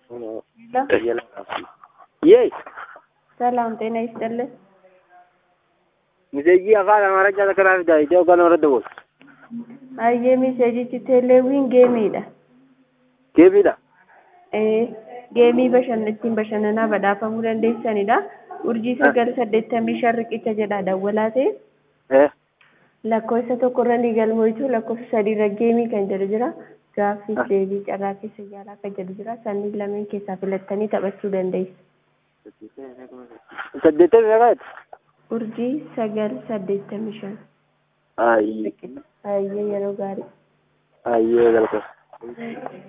Yeey ሰላም ጤና ይስጥልን። miseejii afaan amaarichaa takka fida iddoo kan irratti boos Ayyee miseejichi teeleewwiin geemiidha. geemiidha Ee, geemii bashannan ittiin bashannanaa badhaafamuu dandeessanidha. Urjii sagal saddeettamii shan riqicha jedha dawwalaa ta'e eh lakkoofsa tokkorra ni galmoitu lakkoofsa sadiirra geemii kan jedhu jira. Gaaffiif deebii carraa keessa yaalaa kan jedhu jira. Sanniin lameen keessaa filattanii taphachuu dandeessu. saddeettamii meeqaati Urjii sagal saddeettamii shan. ayyee Ayyee yeroo gaarii. ayyee galata